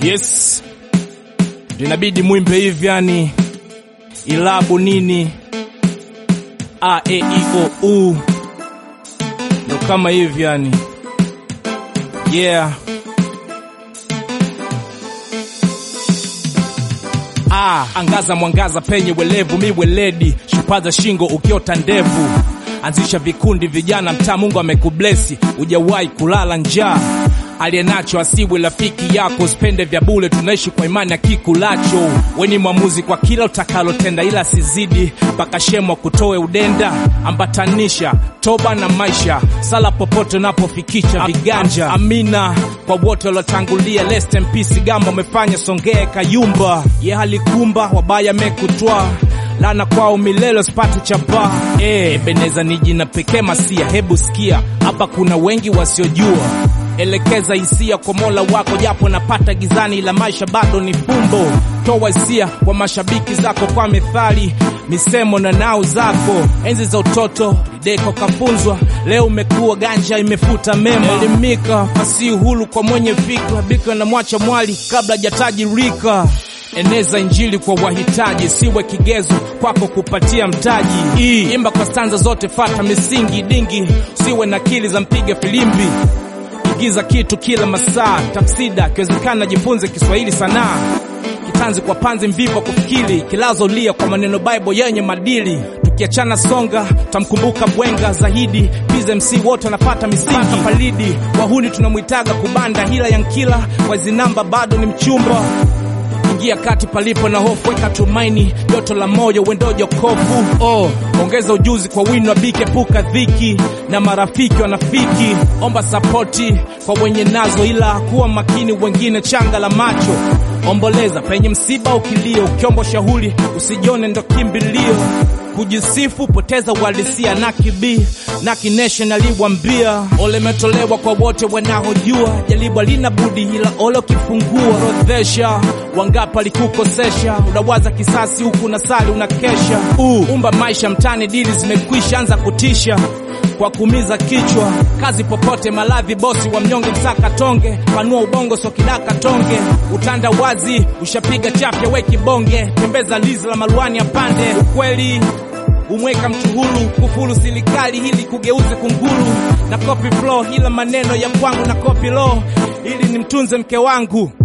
Yes, linabidi mwimbe hivi yani, ilabu nini, a e i o u, ndo kama hivi yani, yeah. Ah, angaza mwangaza penye welevu, mi weledi, shupaza shingo ukiota ndevu, anzisha vikundi vijana mtaa, Mungu amekublesi, ujawahi kulala njaa aliyenacho asiwe rafiki yako, usipende vya bure, tunaishi kwa imani ya kikulacho. Weni mwamuzi kwa kila utakalotenda, ila sizidi mpaka shemo kutoe udenda. Ambatanisha toba na maisha, sala popote unapofikisha viganja. Amina kwa wote waliotangulia, rest in peace. Gamba umefanya songee kayumba, ye halikumba wabaya mekutwa lana kwao milele sipate chapa eh, Beneza ni jina pekee masia. Hebu sikia hapa, kuna wengi wasiojua Elekeza hisia kwa Mola wako, japo napata gizani, ila maisha bado ni fumbo. Toa hisia kwa mashabiki zako kwa methali, misemo na nao zako. Enzi za utoto lideko kafunzwa, leo umekuwa ganja imefuta mema. Elimika fasi hulu kwa mwenye fikra, bika na mwacha mwali kabla jatajirika. Eneza injili kwa wahitaji, siwe kigezo kwako kupatia mtaji. I, imba kwa stanza zote, fata misingi dingi, siwe na akili za mpiga filimbi igiza kitu kila masaa, tafsida kiwezekana, jifunze Kiswahili sanaa, kitanzi kwa panzi mvivu kufikiri, kilazo lia kwa maneno Bible yenye madili. Tukiachana songa, tamkumbuka bwenga zaidi, Pize MC wote wanapata misingi palidi, wahuni tunamwitaga kubanda, hila yankila wazi namba bado ni mchumba ingia kati palipo na hofu, weka tumaini, joto la moyo wendo jokofu. Oh, ongeza ujuzi kwa wino wa bike, puka dhiki na marafiki wanafiki. Omba sapoti kwa wenye nazo, ila kuwa makini, wengine changa la macho. Omboleza penye msiba, ukilio ukiomba shauri, usijione ndo kimbilio. Kujisifu poteza uhalisia, na kibi na kination aliwambia, ole metolewa kwa wote wanaojua, jaribu alina budi, ila ole ukifungua rodhesha wangapi alikukosesha, unawaza kisasi huku na sali unakesha. Uh, umba maisha mtani, dili zimekwisha, anza kutisha kwa kumiza kichwa, kazi popote, maladhi bosi wa mnyonge, msaka tonge, panua ubongo, so kidaka tonge, utanda wazi, ushapiga chafya, we kibonge, tembeza lizi la maruani apande, ukweli umweka mtu huru, kufuru silikali hili kugeuze kunguru, na copy flow, ila maneno ya kwangu na copy law, ili nimtunze mke wangu